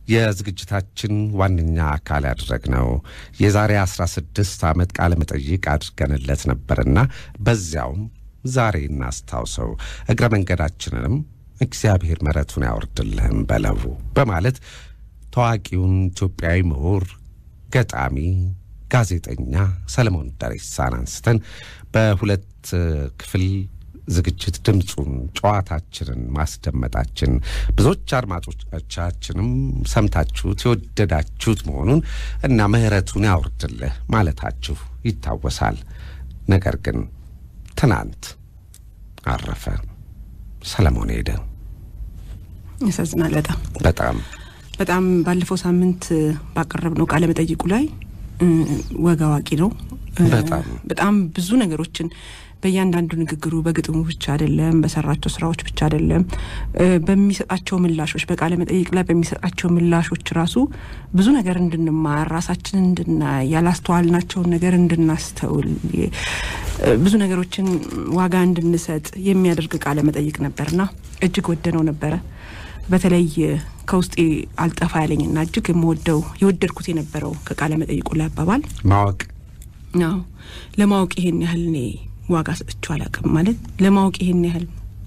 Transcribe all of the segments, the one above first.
የዝግጅታችን ዋነኛ አካል ያደረግነው የዛሬ 16 ዓመት ቃለ መጠይቅ አድርገንለት ነበርና በዚያውም ዛሬ እናስታውሰው፣ እግረ መንገዳችንንም እግዚአብሔር ምሕረቱን ያወርድልህም በለው በማለት ታዋቂውን ኢትዮጵያዊ ምሁር፣ ገጣሚ፣ ጋዜጠኛ ሰለሞን ደሬሳን አንስተን በሁለት ክፍል ዝግጅት ድምፁን ጨዋታችንን ማስደመጣችን ብዙዎች አድማጮቻችንም ሰምታችሁት የወደዳችሁት መሆኑን እና ምሕረቱን ያውርድልህ ማለታችሁ ይታወሳል። ነገር ግን ትናንት አረፈ። ሰለሞን ሄደ። ያሳዝናል። በጣም በጣም በጣም ባለፈው ሳምንት ባቀረብነው ቃለ መጠይቁ ላይ ወግ አዋቂ ነው። በጣም በጣም ብዙ ነገሮችን በእያንዳንዱ ንግግሩ በግጥሙ ብቻ አይደለም፣ በሰራቸው ስራዎች ብቻ አይደለም፣ በሚሰጣቸው ምላሾች በቃለ መጠይቅ ላይ በሚሰጣቸው ምላሾች ራሱ ብዙ ነገር እንድንማር ራሳችንን እንድናይ ያላስተዋልናቸውን ነገር እንድናስተውል ብዙ ነገሮችን ዋጋ እንድንሰጥ የሚያደርግ ቃለ መጠይቅ ነበርና እጅግ ወደነው ነበረ። በተለይ ከውስጤ አልጠፋ ያለኝና እጅግ የምወደው የወደድኩት የነበረው ከቃለ መጠይቁ ላይ አባባል ማወቅ አዎ ለማወቅ ይሄን ያህል እኔ ዋጋ ሰጥቼው አላውቅም። ማለት ለማወቅ ይሄን ያህል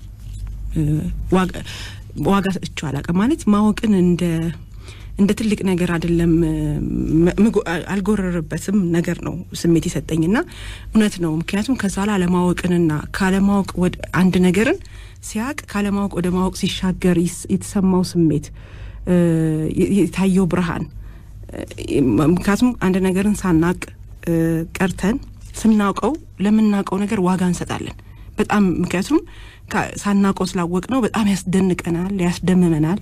ዋጋ ሰጥቼው አላውቅም ማለት ማወቅን እንደ እንደ ትልቅ ነገር አይደለም፣ አልጎረርበትም ነገር ነው ስሜት የሰጠኝና እውነት ነው። ምክንያቱም ከዛ ላይ አለማወቅንና ካለማወቅ ወደ አንድ ነገርን ሲያቅ ካለማወቅ ወደ ማወቅ ሲሻገር የተሰማው ስሜት የታየው ብርሃን ምክንያቱም አንድ ነገርን ሳናቅ ቀርተን ስናውቀው ለምናውቀው ነገር ዋጋ እንሰጣለን በጣም ምክንያቱም ሳናውቀው ስላወቅ ነው በጣም ያስደንቀናል፣ ያስደምመናል፣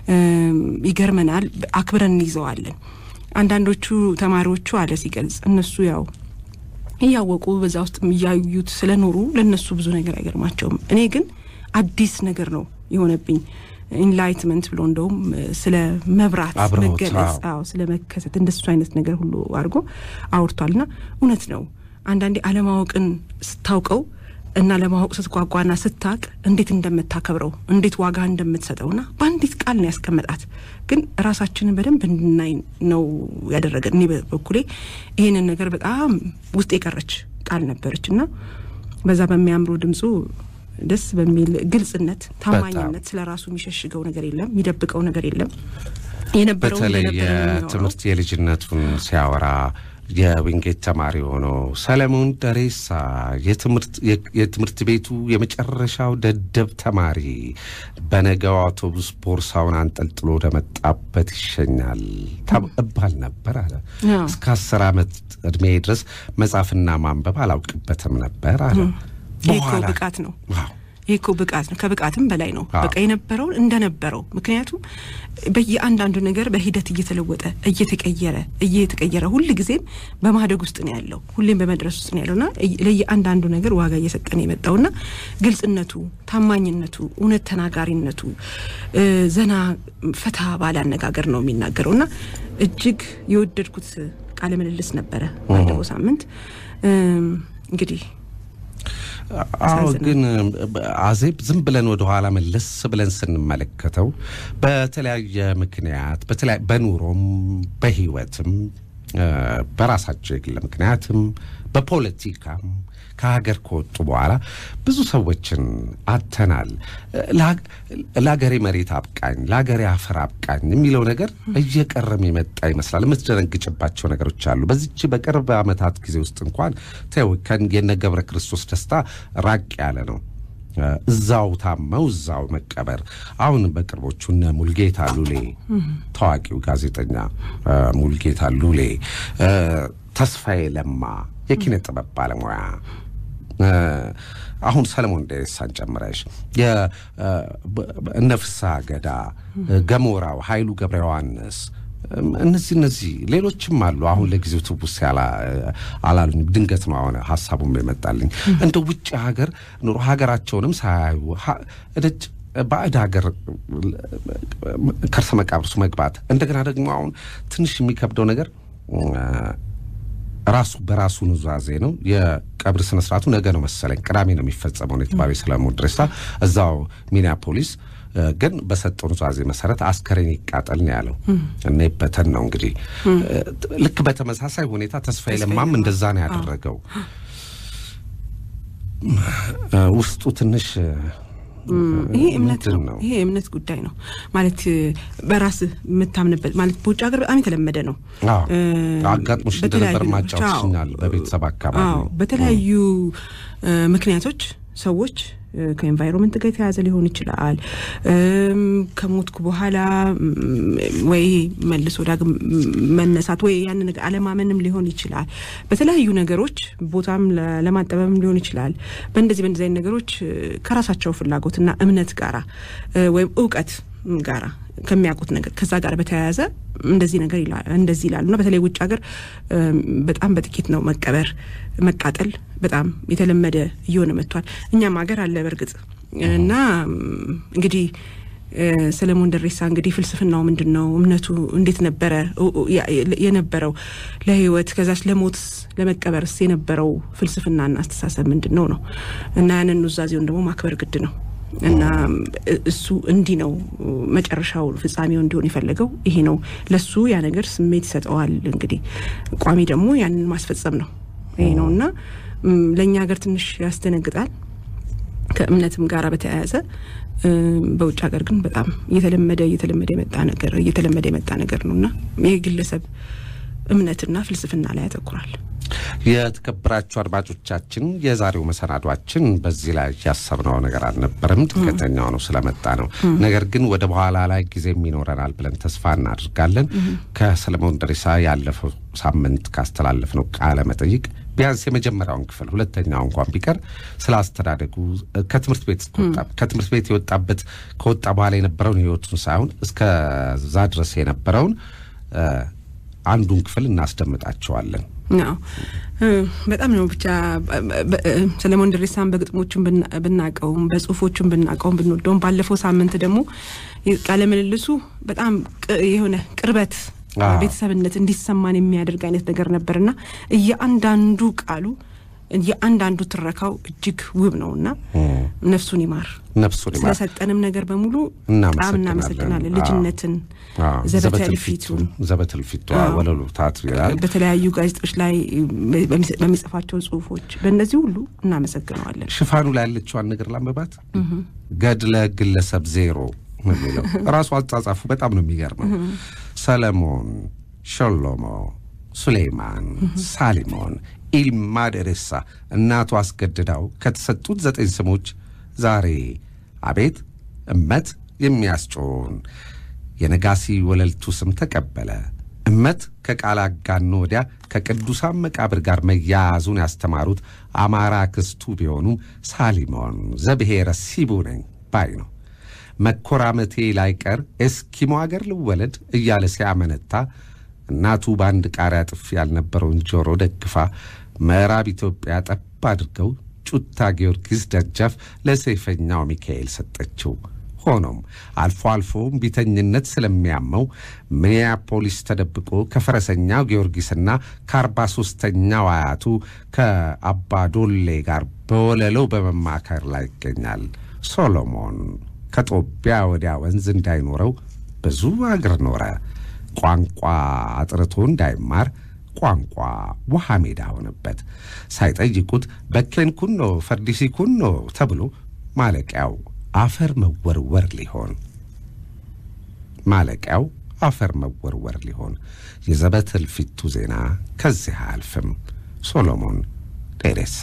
ይገርመናል፣ አክብረን እንይዘዋለን። አንዳንዶቹ ተማሪዎቹ አለ ሲገልጽ እነሱ ያው እያወቁ በዛ ውስጥ እያዩት ስለኖሩ ለእነሱ ብዙ ነገር አይገርማቸውም። እኔ ግን አዲስ ነገር ነው የሆነብኝ። ኢንላይትመንት ብሎ እንደውም ስለ መብራት መገለጽ፣ አዎ ስለ መከሰት እንደሱ አይነት ነገር ሁሉ አድርጎ አውርቷልና እውነት ነው። አንዳንዴ አለማወቅን ስታውቀው እና ለማወቅ ስትጓጓና ስታቅ እንዴት እንደምታከብረው እንዴት ዋጋ እንደምትሰጠውና በአንዲት ቃል ነው ያስቀመጣት። ግን ራሳችንን በደንብ እንድናይ ነው ያደረገን። እኔ በበኩሌ ይህንን ነገር በጣም ውስጥ የቀረች ቃል ነበረች እና በዛ በሚያምሩ ድምፁ ደስ በሚል ግልጽነት፣ ታማኝነት ስለ ራሱ የሚሸሽገው ነገር የለም፣ የሚደብቀው ነገር የለም። የነበረው በተለይ የትምህርት የልጅነቱን ሲያወራ የዊንጌት ተማሪ ሆኖ ሰለሞን ደሬሳ የትምህርት ቤቱ የመጨረሻው ደደብ ተማሪ በነገው አውቶቡስ ቦርሳውን አንጠልጥሎ ወደመጣበት ይሸኛል እባል ነበር አለ። እስከ አስር ዓመት ዕድሜ ድረስ መጻፍና ማንበብ አላውቅበትም ነበር አለ። ይህ እኮ ብቃት ነው። ይህ እኮ ብቃት ነው። ከብቃትም በላይ ነው። በቃ የነበረውን እንደነበረው ምክንያቱም በየአንዳንዱ ነገር በሂደት እየተለወጠ እየተቀየረ እየተቀየረ ሁል ጊዜም በማደግ ውስጥ ነው ያለው፣ ሁሌም በመድረስ ውስጥ ነው ያለውና ለየአንዳንዱ ነገር ዋጋ እየሰጠ ነው የመጣውና ግልጽነቱ፣ ታማኝነቱ፣ እውነት ተናጋሪነቱ ዘና ፈታ ባለ አነጋገር ነው የሚናገረውና እጅግ የወደድኩት ቃለ ምልልስ ነበረ ባለፈው ሳምንት እንግዲህ አዎ ግን አዜብ ዝም ብለን ወደ ኋላ መለስ ብለን ስንመለከተው በተለያየ ምክንያት በኑሮም በሕይወትም በራሳቸው የግል ምክንያትም በፖለቲካም ከሀገር ከወጡ በኋላ ብዙ ሰዎችን አተናል። ለሀገሬ መሬት አብቃኝ፣ ለሀገሬ አፈር አብቃኝ የሚለው ነገር እየቀረም የመጣ ይመስላል። የምትደነግጭባቸው ነገሮች አሉ። በዚች በቅርብ ዓመታት ጊዜ ውስጥ እንኳን ተው የነ ገብረ ክርስቶስ ደስታ ራቅ ያለ ነው። እዛው ታመው እዛው መቀበር። አሁን በቅርቦቹ እነ ሙልጌታ ሉሌ ታዋቂው ጋዜጠኛ ሙልጌታ ሉሌ፣ ተስፋዬ ለማ የኪነ ጥበብ ባለሙያ አሁን ሰለሞን ደሬሳን ጨምረሽ እነ ፍስሐ ገዳ፣ ገሞራው ኃይሉ ገብረ ዮሐንስ እነዚህ እነዚህ ሌሎችም አሉ። አሁን ለጊዜው ትውስ አላሉኝ። ድንገት ነው አሁን ሀሳቡም የመጣልኝ። እንደ ውጭ ሀገር ኑሮ ሀገራቸውንም ሳያዩ እደጭ ባዕድ ሀገር ከርሰ መቃብርሱ መግባት እንደገና ደግሞ አሁን ትንሽ የሚከብደው ነገር ራሱ በራሱ ኑዛዜ ነው። የቀብር ስነ ስርዓቱ ነገ ነው መሰለኝ፣ ቅዳሜ ነው የሚፈጸመው ነው የተባለው። ሰለሞን ደሬሳ እዛው ሚኒያፖሊስ ግን በሰጠው ኑዛዜ መሰረት አስከሬን ይቃጠል ነው ያለው እና ይበተን ነው እንግዲህ። ልክ በተመሳሳይ ሁኔታ ተስፋዬ ለማም እንደዛ ነው ያደረገው። ውስጡ ትንሽ ይሄ እምነት ነው። ይሄ የእምነት ጉዳይ ነው ማለት በራስ የምታምንበት ማለት በውጭ ሀገር በጣም የተለመደ ነው። አጋጥሞሽ እንደነበር ማጫወትሽኛል። በቤተሰብ አካባቢ በተለያዩ ምክንያቶች ሰዎች ከኤንቫይሮንመንት ጋር የተያዘ ሊሆን ይችላል። ከሞትኩ በኋላ ወይ መልሶ ዳግም መነሳት ወይ ያን ነገር አለማመንም ሊሆን ይችላል። በተለያዩ ነገሮች ቦታም ለማጠበብም ሊሆን ይችላል። በእንደዚህ በእንደዚህ አይነት ነገሮች ከራሳቸው ፍላጎትና እምነት ጋራ ወይም እውቀት ጋራ ከሚያውቁት ነገር ከዛ ጋር በተያያዘ እንደዚህ ነገር እንደዚህ ይላሉ እና በተለይ ውጭ ሀገር በጣም በጥቂት ነው መቀበር፣ መቃጠል በጣም የተለመደ እየሆነ መጥቷል። እኛም ሀገር አለ በእርግጥ እና እንግዲህ ሰለሞን ደሬሳ እንግዲህ ፍልስፍናው ምንድን ነው? እምነቱ እንዴት ነበረ የነበረው? ለህይወት ከዛች ለሞት ለመቀበርስ የነበረው ፍልስፍናና አስተሳሰብ ምንድን ነው ነው እና ያንን ኑዛዜውን ደግሞ ማክበር ግድ ነው። እና እሱ እንዲህ ነው መጨረሻው ፍጻሜው እንዲሆን የፈለገው ይሄ ነው። ለሱ ያ ነገር ስሜት ይሰጠዋል። እንግዲህ ቋሚ ደግሞ ያንን ማስፈጸም ነው ይሄ ነው እና ለእኛ ሀገር ትንሽ ያስደነግጣል ከእምነትም ጋር በተያያዘ በውጭ ሀገር ግን በጣም እየተለመደ እየተለመደ የመጣ ነገር እየተለመደ የመጣ ነገር ነው እና ይህ ግለሰብ እምነትና ፍልስፍና ላይ ያተኩራል። የተከበራችሁ አድማጮቻችን የዛሬው መሰናዷችን በዚህ ላይ ያሰብነው ነገር አልነበረም። ድንገተኛ ነው ስለመጣ ነው። ነገር ግን ወደ በኋላ ላይ ጊዜም ይኖረናል ብለን ተስፋ እናደርጋለን። ከሰለሞን ደሬሳ ያለፈው ሳምንት ካስተላለፍነው ቃለ መጠይቅ ቢያንስ የመጀመሪያውን ክፍል ሁለተኛው እንኳን ቢቀር ስለ አስተዳደጉ ከትምህርት ቤት እስከወጣ ከትምህርት ቤት የወጣበት ከወጣ በኋላ የነበረውን ህይወቱን ሳይሆን እስከዛ ድረስ የነበረውን አንዱን ክፍል እናስደምጣቸዋለን። አዎ በጣም ነው ብቻ ሰለሞን ደሬሳን በግጥሞቹም ብናቀውም በጽሁፎቹም ብናቀውም ብንወደውም ባለፈው ሳምንት ደግሞ ቃለ ምልልሱ በጣም የሆነ ቅርበት ቤተሰብነት እንዲሰማን የሚያደርግ አይነት ነገር ነበርና እያንዳንዱ ቃሉ የአንዳንዱ ትረካው እጅግ ውብ ነውና ነፍሱን ይማር። ነፍሱን ይማር። ስለሰጠንም ነገር በሙሉ በጣም እናመሰግናለን። ልጅነትን፣ ዘበተልፊቱን ዘበተልፊቱ ወለሉታት ይላል። በተለያዩ ጋዜጦች ላይ በሚጽፋቸው ጽሁፎች በእነዚህ ሁሉ እናመሰግነዋለን። ሽፋኑ ላይ ያለችዋን ነገር ላንበባት። ገድለ ግለሰብ ዜሮ የሚለው ራሱ አጻጻፉ በጣም ነው የሚገርመው። ሰለሞን፣ ሸሎሞ፣ ሱሌይማን፣ ሳሊሞን ኢልማ ደሬሳ እናቱ አስገድዳው ከተሰጡት ዘጠኝ ስሞች ዛሬ አቤት እመት የሚያስጮውን የነጋሲ ወለልቱ ስም ተቀበለ። እመት ከቃል አጋኖ ወዲያ ከቅዱሳን መቃብር ጋር መያያዙን ያስተማሩት አማራ ክስቱ ቢሆኑም ሳሊሞን ዘብሔረ ሲቡ ነኝ ባይ ነው። መኮራመቴ ላይቀር ኤስኪሞ አገር ልወለድ እያለ ሲያመነታ እናቱ በአንድ ቃሪያ ጥፊ ያልነበረውን ጆሮ ደግፋ ምዕራብ ኢትዮጵያ ጠብ አድርገው ጩታ ጊዮርጊስ ደጃፍ ለሰይፈኛው ሚካኤል ሰጠችው። ሆኖም አልፎ አልፎም ቢተኝነት ስለሚያመው ሚኒያፖሊስ ተደብቆ ከፈረሰኛው ጊዮርጊስና ከአርባ ሦስተኛው አያቱ ከአባ ዶሌ ጋር በወለለው በመማከር ላይ ይገኛል። ሶሎሞን ከጦቢያ ወዲያ ወንዝ እንዳይኖረው ብዙ አገር ኖረ። ቋንቋ አጥርቶ እንዳይማር ቋንቋ ውሃ ሜዳ ሆነበት። ሳይጠይቁት በኬን ኩኖ ፈርዲሲ ኩኖ ተብሎ ማለቂያው አፈር መወርወር ሊሆን ማለቂያው አፈር መወርወር ሊሆን የዘበት እልፊቱ ዜና ከዚህ አያልፍም። ሶሎሞን ደሬሳ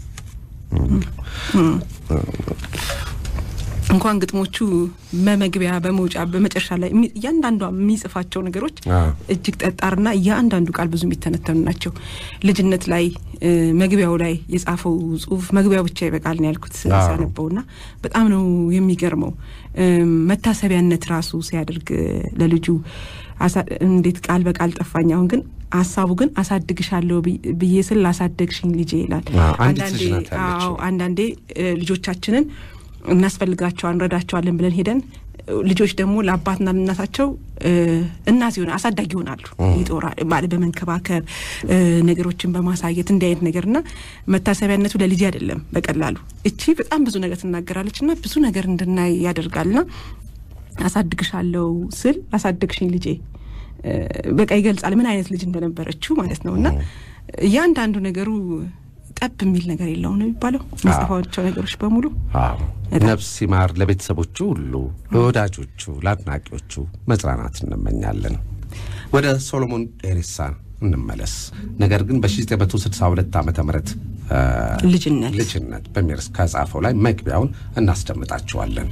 እንኳን ግጥሞቹ በመግቢያ በመውጫ በመጨረሻ ላይ እያንዳንዷ የሚጽፋቸው ነገሮች እጅግ ጠጣርና እያንዳንዱ ቃል ብዙ የሚተነተኑ ናቸው። ልጅነት ላይ መግቢያው ላይ የጻፈው ጽሁፍ መግቢያው ብቻ ይበቃል ነው ያልኩት ሳነበውና በጣም ነው የሚገርመው። መታሰቢያነት ራሱ ሲያደርግ ለልጁ እንዴት ቃል በቃል ጠፋኝ። አሁን ግን ሀሳቡ ግን አሳድግሻለሁ ብዬ ስል አሳደግሽኝ ልጄ ይላል። አንዳንዴ ልጆቻችንን እናስፈልጋቸዋል እንረዳቸዋለን ብለን ሄደን ልጆች ደግሞ ለአባትና ለእናታቸው እናት ይሆናል አሳዳጊ ይሆናሉ። ይጦራል ማለት በመንከባከብ ነገሮችን በማሳየት እንዲህ አይነት ነገርና መታሰቢያነቱ ለልጅ አይደለም በቀላሉ እቺ በጣም ብዙ ነገር ትናገራለች እና ብዙ ነገር እንድናይ ያደርጋልና አሳድግሻለሁ ስል አሳደግሽኝ ልጄ በቃ ይገልጻል ምን አይነት ልጅ እንደነበረችው ማለት ነው። እና እያንዳንዱ ነገሩ ጠብ የሚል ነገር የለውም ነው የሚባለው መጽፋቸው ነገሮች በሙሉ ነፍስ ሲማር ለቤተሰቦቹ ሁሉ፣ ለወዳጆቹ፣ ለአድናቂዎቹ መጽናናት እንመኛለን። ወደ ሶሎሞን ኤሬሳ እንመለስ። ነገር ግን በ1962 ዓመተ ምህረት ልጅነት ልጅነት በሚል ከጻፈው ላይ መግቢያውን እናስደምጣቸዋለን።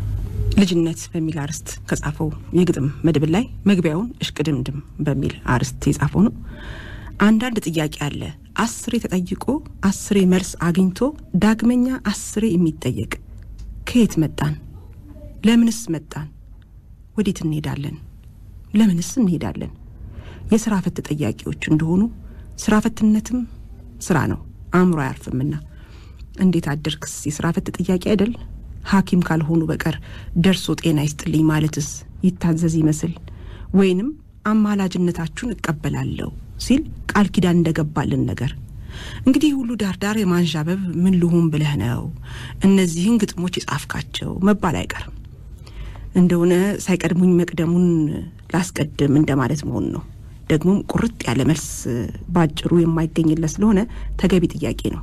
ልጅነት በሚል አርዕስት ከጻፈው የግጥም መድብል ላይ መግቢያውን እሽቅድምድም በሚል አርዕስት የጻፈው ነው። አንዳንድ ጥያቄ አለ አስሬ ተጠይቆ አስሬ መልስ አግኝቶ ዳግመኛ አስሬ የሚጠየቅ ከየት መጣን? ለምንስ መጣን? ወዴት እንሄዳለን? ለምንስ እንሄዳለን? የስራ ፈት ጥያቄዎች እንደሆኑ ስራ ፈትነትም ስራ ነው፣ አእምሮ አያርፍምና። እንዴት አደርክስ የስራ ፈት ጥያቄ አይደል? ሐኪም ካልሆኑ በቀር ደርሶ ጤና ይስጥልኝ ማለትስ ይታዘዝ ይመስል ወይንም አማላጅነታችሁን እቀበላለሁ ሲል ቃል ኪዳን እንደገባልን ነገር እንግዲህ ሁሉ ዳርዳር የማንዣበብ ምን ልሁን ብለህ ነው እነዚህን ግጥሞች የጻፍካቸው መባል አይቀርም። እንደሆነ ሳይቀድሙኝ መቅደሙን ላስቀድም እንደማለት መሆን ነው። ደግሞም ቁርጥ ያለ መልስ ባጭሩ የማይገኝለት ስለሆነ ተገቢ ጥያቄ ነው።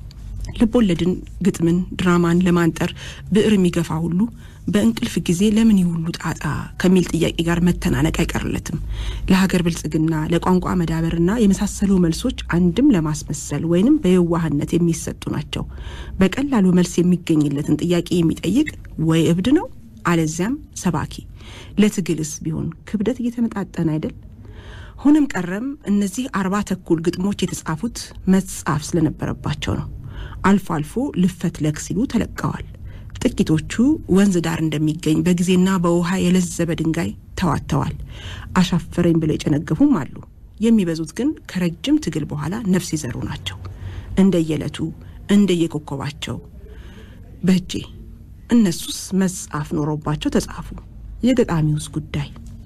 ልቦለድን፣ ግጥምን፣ ድራማን ለማንጠር ብዕር የሚገፋ ሁሉ በእንቅልፍ ጊዜ ለምን ይሁሉ ጣጣ ከሚል ጥያቄ ጋር መተናነቅ አይቀርለትም። ለሀገር ብልጽግና፣ ለቋንቋ መዳበርና የመሳሰሉ መልሶች አንድም ለማስመሰል ወይንም በየዋህነት የሚሰጡ ናቸው። በቀላሉ መልስ የሚገኝለትን ጥያቄ የሚጠይቅ ወይ እብድ ነው አለዚያም ሰባኪ። ለትግልስ ቢሆን ክብደት እየተመጣጠነ አይደል? ሆነም ቀረም እነዚህ አርባ ተኩል ግጥሞች የተጻፉት መጻፍ ስለነበረባቸው ነው። አልፎ አልፎ ልፈት ለክ ሲሉ ተለቀዋል። ጥቂቶቹ ወንዝ ዳር እንደሚገኝ በጊዜና በውሃ የለዘበ ድንጋይ ተዋተዋል። አሻፈረኝ ብለው የጨነገፉም አሉ። የሚበዙት ግን ከረጅም ትግል በኋላ ነፍስ ይዘሩ ናቸው። እንደየዕለቱ እንደየኮከባቸው በእጄ እነሱስ መጻፍ ኖሮባቸው ተጻፉ። የገጣሚውስ ጉዳይ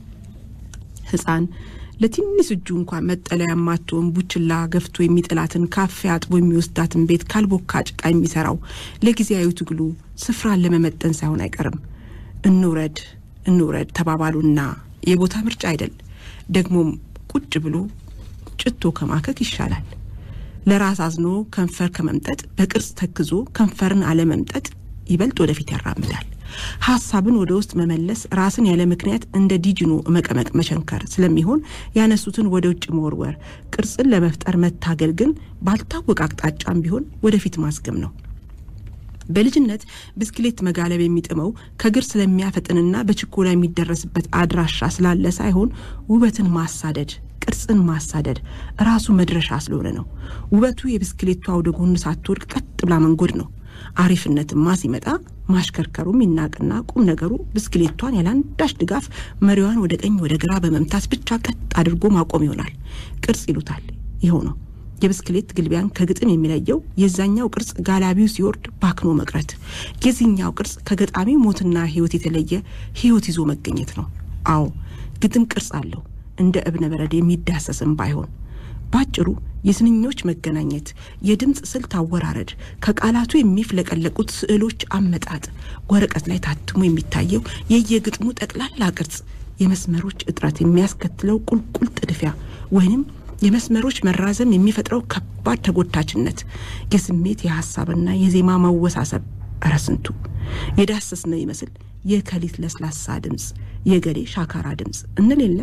ሕፃን ለትንሽ እጁ እንኳን መጠለያ የማትሆን ቡችላ ገፍቶ የሚጥላትን ካፌ አጥቦ የሚወስዳትን ቤት ካልቦካ ጭቃ የሚሰራው ለጊዜያዊ ትግሉ ስፍራን ለመመጠን ሳይሆን አይቀርም። እንውረድ እንውረድ ተባባሉና የቦታ ምርጫ አይደል። ደግሞም ቁጭ ብሎ ጭቶ ከማከክ ይሻላል። ለራስ አዝኖ ከንፈር ከመምጠጥ በቅርጽ ተክዞ ከንፈርን አለመምጠጥ ይበልጥ ወደፊት ያራምዳል። ሀሳብን ወደ ውስጥ መመለስ ራስን ያለ ምክንያት እንደ ዲጅኖ መቀመቅ መቸንከር ስለሚሆን ያነሱትን ወደ ውጭ መወርወር፣ ቅርጽን ለመፍጠር መታገል ግን ባልታወቀ አቅጣጫም ቢሆን ወደፊት ማስገም ነው። በልጅነት ብስክሌት መጋለብ የሚጥመው ከግር ስለሚያፈጥንና በችኮላ የሚደረስበት አድራሻ ስላለ ሳይሆን ውበትን ማሳደድ ቅርጽን ማሳደድ ራሱ መድረሻ ስለሆነ ነው። ውበቱ የብስክሌቷ ወደ ጎን ሳትወድቅ ቀጥ ብላ መንጎድ ነው። አሪፍነትማ ሲመጣ ማሽከርከሩም ይናቅና ቁም ነገሩ ብስክሌቷን ያለአንዳች ድጋፍ መሪዋን ወደ ቀኝ ወደ ግራ በመምታት ብቻ ቀጥ አድርጎ ማቆም ይሆናል። ቅርጽ ይሉታል። ይኸው ነው የብስክሌት ግልቢያን ከግጥም የሚለየው የዛኛው ቅርጽ ጋላቢው ሲወርድ ባክኖ መቅረት፣ የዚህኛው ቅርጽ ከገጣሚው ሞትና ሕይወት የተለየ ሕይወት ይዞ መገኘት ነው። አዎ ግጥም ቅርጽ አለው እንደ እብነ በረድ የሚዳሰስም ባይሆን ባጭሩ የስንኞች መገናኘት፣ የድምፅ ስልት አወራረድ፣ ከቃላቱ የሚፍለቀለቁት ስዕሎች አመጣጥ፣ ወረቀት ላይ ታትሞ የሚታየው የየግጥሙ ጠቅላላ ቅርጽ፣ የመስመሮች እጥረት የሚያስከትለው ቁልቁል ጥድፊያ ወይንም የመስመሮች መራዘም የሚፈጥረው ከባድ ተጎታችነት፣ የስሜት የሀሳብና የዜማ መወሳሰብ፣ እረ ስንቱ የዳሰስ ነው ይመስል የከሊት ለስላሳ ድምፅ፣ የገሌ ሻካራ ድምፅ እንል የለ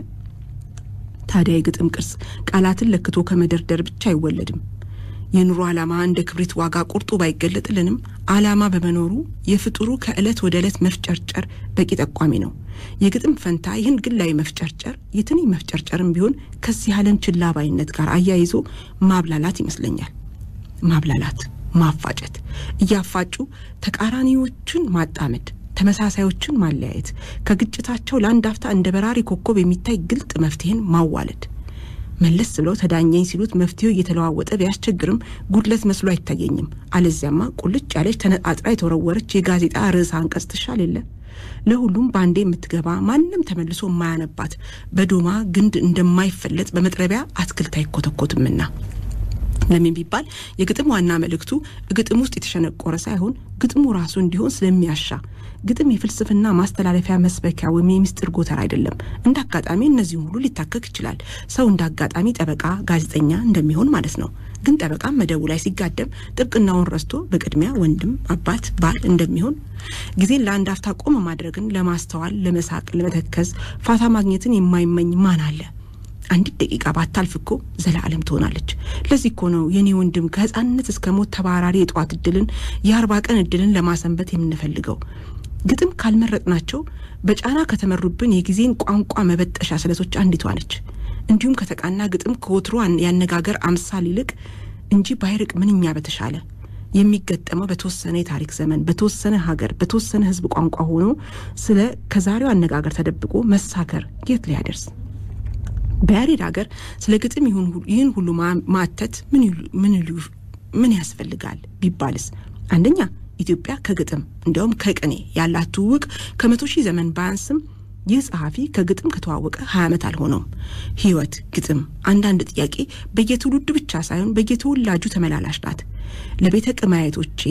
ታዲያ የግጥም ቅርጽ ቃላትን ለክቶ ከመደርደር ብቻ አይወለድም። የኑሮ ዓላማ እንደ ክብሪት ዋጋ ቁርጡ ባይገለጥልንም ዓላማ በመኖሩ የፍጡሩ ከዕለት ወደ ዕለት መፍጨርጨር በቂ ጠቋሚ ነው። የግጥም ፈንታ ይህን ግላዊ መፍጨርጨር የትንኝ መፍጨርጨርም ቢሆን ከዚህ ዓለም ችላ ባይነት ጋር አያይዞ ማብላላት ይመስለኛል። ማብላላት፣ ማፋጨት፣ እያፋጩ ተቃራኒዎቹን ማጣመድ ተመሳሳዮችን ማለያየት፣ ከግጭታቸው ለአንድ አፍታ እንደ በራሪ ኮከብ የሚታይ ግልጥ መፍትሄን ማዋለድ። መለስ ብለው ተዳኘኝ ሲሉት መፍትሄው እየተለዋወጠ ቢያስቸግርም ጉድለት መስሎ አይታየኝም። አለዚያማ ቁልጭ ያለች ተነጣጥራ የተወረወረች የጋዜጣ ርዕሰ አንቀጽ ትሻል የለ። ለሁሉም በአንዴ የምትገባ ማንም ተመልሶ የማያነባት በዶማ ግንድ እንደማይፈለጥ በመጥረቢያ አትክልት አይኮተኮትምና ለምን ቢባል የግጥም ዋና መልእክቱ ግጥም ውስጥ የተሸነቆረ ሳይሆን ግጥሙ ራሱ እንዲሆን ስለሚያሻ ግጥም የፍልስፍና ማስተላለፊያ መስበኪያ ወይም የሚስጥር ጎተራ አይደለም። እንደ አጋጣሚ እነዚህም ሁሉ ሊታከክ ይችላል። ሰው እንደ አጋጣሚ ጠበቃ፣ ጋዜጠኛ እንደሚሆን ማለት ነው። ግን ጠበቃም መደቡ ላይ ሲጋደም ጥብቅናውን ረስቶ በቅድሚያ ወንድም፣ አባት፣ ባል እንደሚሆን ጊዜን ለአንድ አፍታ ቆም ማድረግን ለማስተዋል፣ ለመሳቅ፣ ለመተከዝ ፋታ ማግኘትን የማይመኝ ማን አለ? አንዲት ደቂቃ ባታልፍ እኮ ዘላለም ትሆናለች። ለዚህ እኮ ነው የኔ ወንድም ከህፃንነት እስከ ሞት ተባራሪ የጠዋት እድልን የአርባ ቀን እድልን ለማሰንበት የምንፈልገው ግጥም ካልመረጥናቸው በጫና ከተመሩብን የጊዜን ቋንቋ መበጠሻ ስለቶች አንዲቷ ነች። እንዲሁም ከተቃና ግጥም ከወትሮ ያነጋገር አምሳል ይልቅ እንጂ ባይርቅ ምንኛ በተሻለ የሚገጠመው በተወሰነ የታሪክ ዘመን በተወሰነ ሀገር በተወሰነ ህዝብ ቋንቋ ሆኖ ስለ ከዛሬው አነጋገር ተደብቆ መሳከር የት ሊያደርስ በያሬድ ሀገር ስለ ግጥም ይህን ሁሉ ማተት ምን ያስፈልጋል ቢባልስ አንደኛ ኢትዮጵያ ከግጥም እንዲያውም ከቅኔ ያላት ትውውቅ ከመቶ ሺህ ዘመን ባያንስም ይህ ጸሐፊ ከግጥም ከተዋወቀ ሀያ ዓመት አልሆነውም። ህይወት ግጥም አንዳንድ ጥያቄ በየትውልዱ ብቻ ሳይሆን በየተወላጁ ተመላላሽ ናት። ለቤተ ቅማየቶቼ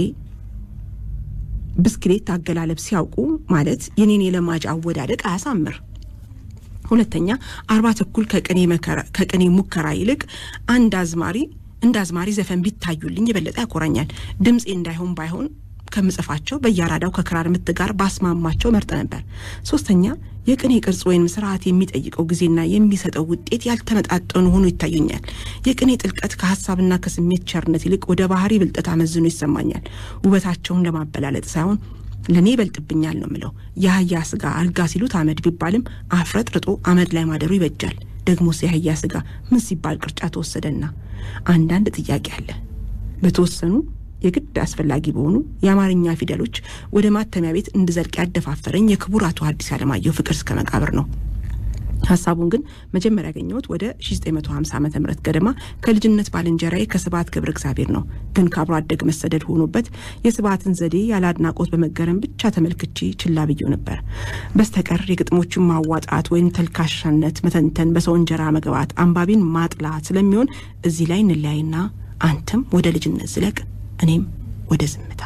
ብስክሌት አገላለብ ሲያውቁ ማለት የኔን የለማጅ አወዳደቅ አያሳምር። ሁለተኛ አርባ ተኩል ከቅኔ ሙከራ ይልቅ አንድ አዝማሪ እንደ አዝማሪ ዘፈን ቢታዩልኝ የበለጠ ያኮራኛል። ድምፄ እንዳይሆን ባይሆን ከምጽፋቸው በየአራዳው ከክራር ምት ጋር ባስማማቸው መርጥ ነበር። ሶስተኛ የቅኔ ቅርጽ ወይም ስርዓት የሚጠይቀው ጊዜና የሚሰጠው ውጤት ያልተመጣጠኑ ሆኖ ይታዩኛል። የቅኔ ጥልቀት ከሀሳብና ከስሜት ቸርነት ይልቅ ወደ ባህሪ ብልጠት አመዝኖ ይሰማኛል። ውበታቸውን ለማበላለጥ ሳይሆን ለእኔ ይበልጥብኛል ነው ምለው። የአህያ ስጋ አልጋ ሲሉት አመድ ቢባልም አፍረጥ ርጦ አመድ ላይ ማደሩ ይበጃል። ደግሞስ የአህያ ስጋ ምን ሲባል ቅርጫ ተወሰደና? አንዳንድ ጥያቄ አለ። በተወሰኑ የግድ አስፈላጊ በሆኑ የአማርኛ ፊደሎች ወደ ማተሚያ ቤት እንድዘልቅ ያደፋፈረኝ የክቡር አቶ ሐዲስ ዓለማየሁ ፍቅር እስከ መቃብር ነው። ሀሳቡን ግን መጀመሪያ ያገኘሁት ወደ 1950 ዓ ም ገደማ ከልጅነት ባልንጀራዬ ከስብሐት ገብረ እግዚአብሔር ነው። ግን ከአብሮ አደግ መሰደድ ሆኖበት የስብሐትን ዘዴ ያለ አድናቆት በመገረም ብቻ ተመልክቼ ችላ ብዬው ነበር። በስተቀር የግጥሞቹን ማዋጣት ወይም ተልካሻነት መተንተን፣ በሰው እንጀራ መግባት፣ አንባቢን ማጥላት ስለሚሆን እዚህ ላይ እንለያይና አንተም ወደ ልጅነት ዝለቅ፣ እኔም ወደ ዝምታ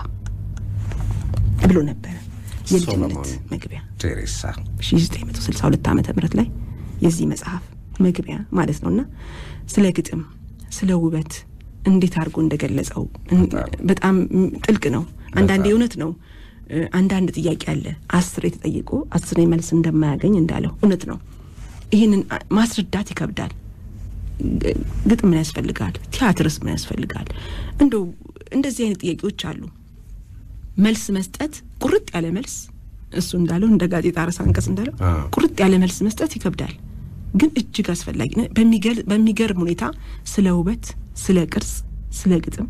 ብሎ ነበረ። የልጅነት መግቢያ ቴሬሳ 1962 ዓመተ ምህረት ላይ የዚህ መጽሐፍ መግቢያ ማለት ነውና ስለ ግጥም ስለ ውበት እንዴት አድርጎ እንደገለጸው በጣም ጥልቅ ነው። አንዳንዴ እውነት ነው። አንዳንድ ጥያቄ አለ አስር የተጠየቁ አስር መልስ እንደማያገኝ እንዳለው እውነት ነው። ይህንን ማስረዳት ይከብዳል። ግጥም ምን ያስፈልጋል? ቲያትርስ ምን ያስፈልጋል? እንደው እንደዚህ አይነት ጥያቄዎች አሉ። መልስ መስጠት ቁርጥ ያለ መልስ እሱ እንዳለው እንደ ጋዜጣ ርዕሰ አንቀጽ እንዳለው ቁርጥ ያለ መልስ መስጠት ይከብዳል፣ ግን እጅግ አስፈላጊ በሚገርም ሁኔታ ስለ ውበት፣ ስለ ቅርጽ፣ ስለ ግጥም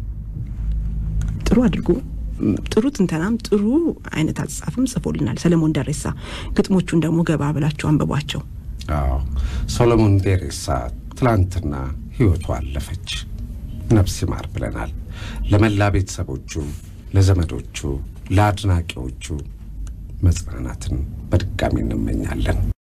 ጥሩ አድርጎ ጥሩ ትንተናም ጥሩ አይነት አጻጻፍም ጽፎልናል ሰለሞን ደሬሳ። ግጥሞቹን ደግሞ ገባ ብላችሁ አንብቧቸው። አዎ ሰሎሞን ደሬሳ ትላንትና ህይወቱ አለፈች። ነፍስ ይማር ብለናል። ለመላ ቤተሰቦቹ፣ ለዘመዶቹ፣ ለአድናቂዎቹ መጽናናትን በድጋሚ እንመኛለን።